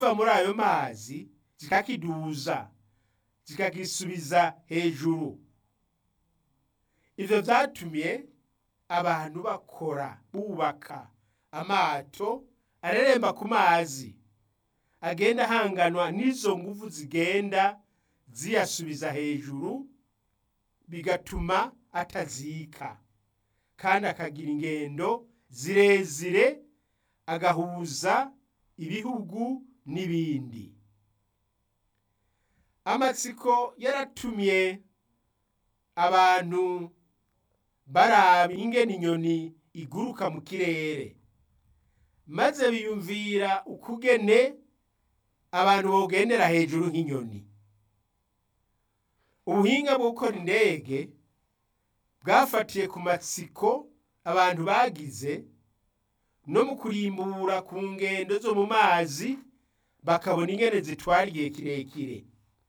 kiva muri ayo mazi zikakiduza zikagisubiza hejuru ivyo vyatumye abantu bakora bubaka amato areremba ku mazi agenda ahanganwa n'izo nguvu zigenda ziyasubiza hejuru bigatuma atazika kandi akagira ingendo zirezire agahuza ibihugu n'ibindi amatsiko yaratumye abantu baraba ingene inyoni iguruka mu kirere maze biyumvira ukugene abantu bogendera hejuru nk'inyoni ubuhinga bwo gukora indege bwafatiye ku matsiko abantu bagize no mu kurimbura ku ngendo zo mu mazi bakabona ingene zitwara igihe kirekire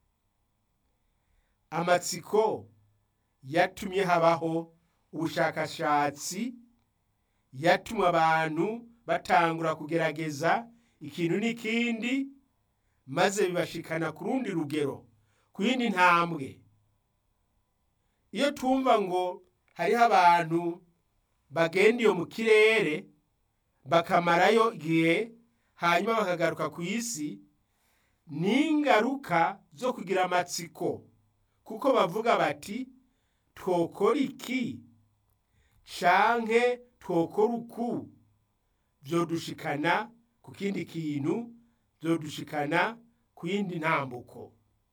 amatsiko yatumye habaho ubushakashatsi yatumye abantu batangura kugerageza ikintu n'ikindi maze bibashikana ku rundi rugero ku yindi ntambwe iyo twumva ngo hariho abantu bagenda iyo mu kirere bakamarayo igihe hanyuma bakagaruka ku isi ni ingaruka zo kugira amatsiko kuko bavuga bati twokora iki canke twokora uku vyodushikana ku kindi kintu vyodushikana ku yindi ntambuko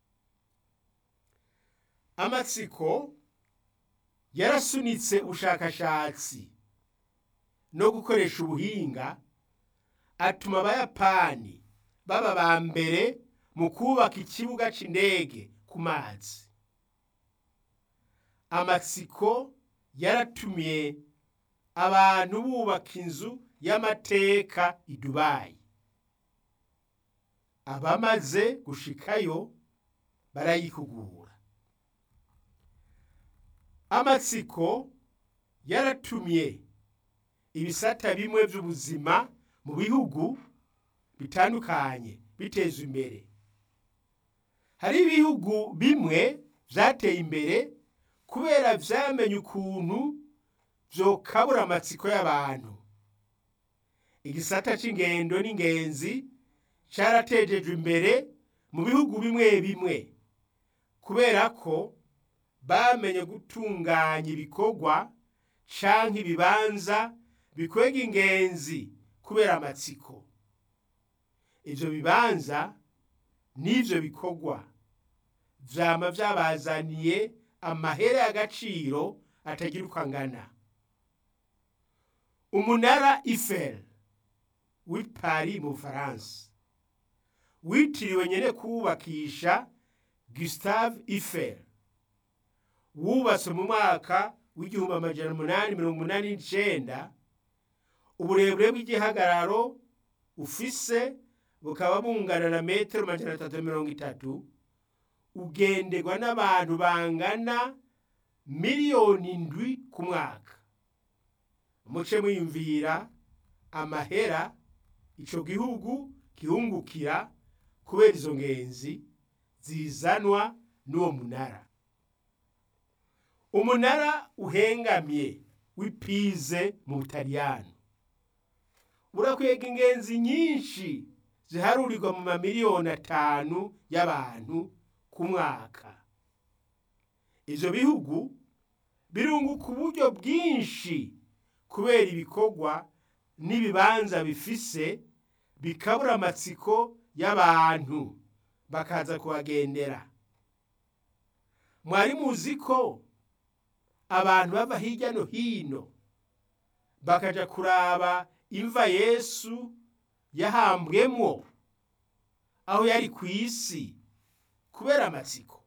amatsiko yarasunitse ubushakashatsi no gukoresha ubuhinga atuma abayapani baba ba mbere mu kubaka ikibuga c'indege ku mazi amatsiko yaratumye abantu bubaka inzu y'amateka i dubayi abamaze gushikayo barayikugura amatsiko yaratumye ibisata bimwe by'ubuzima mu bihugu bitandukanye biteza imbere hari ibihugu bimwe byateye imbere kubera vyamenye ukuntu vyokabura amatsiko y'abantu igisata c'ingendo n'ingenzi caratejejwe imbere mu bihugu bimwe bimwe kubera ko bamenye gutunganya ibikorwa canke ibibanza bikwega ingenzi kubera amatsiko ivyo bibanza n'ivyo bikorwa vyama vyabazaniye amahera y'agaciro atagira uko angana umunara Eiffel w'i Paris mu Bufaransa witiriwe nyene kuwubakisha Gustave Eiffel wubatswe mu mwaka w'igihumbi amajana umunani mirongo umunani n'icenda uburebure bw'igihagararo ufise bukaba bungana na metero amajana atatu mirongo itatu ugenderwa n'abantu bangana miliyoni indwi ku mwaka muce mwiyumvira amahera ico gihugu gihungukira kubera izo ngenzi zizanwa n'uwo munara umunara uhengamye w'ipize mu butaliyano urakwega ingenzi nyinshi ziharurirwa mu mamiliyoni atanu y'abantu ku mwaka ivyo bihugu birunguka uburyo bwinshi kubera ibikorwa n'ibibanza bifise bikabura amatsiko y'abantu bakaza kuhagendera mwari muzi ko abantu bava hirya no hino bakaja kuraba imva yesu yahambwemwo aho yari ku isi kubera amatsiko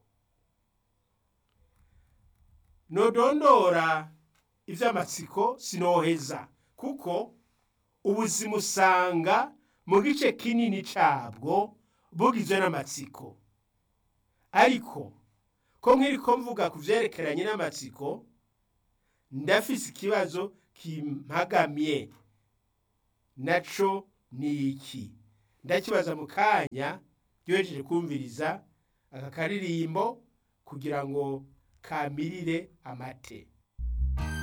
nodondora ivy'amatsiko sinoheza kuko ubuzima usanga mu gice kinini cabwo bugizwe n'amatsiko ariko ko nk'iriko mvuga ku vyerekeranye n'amatsiko ndafise ikibazo kimpagamye naco ni iki ndakibaza mu kanya duhejeje kumviriza aka karirimbo kugira ngo kamirire amate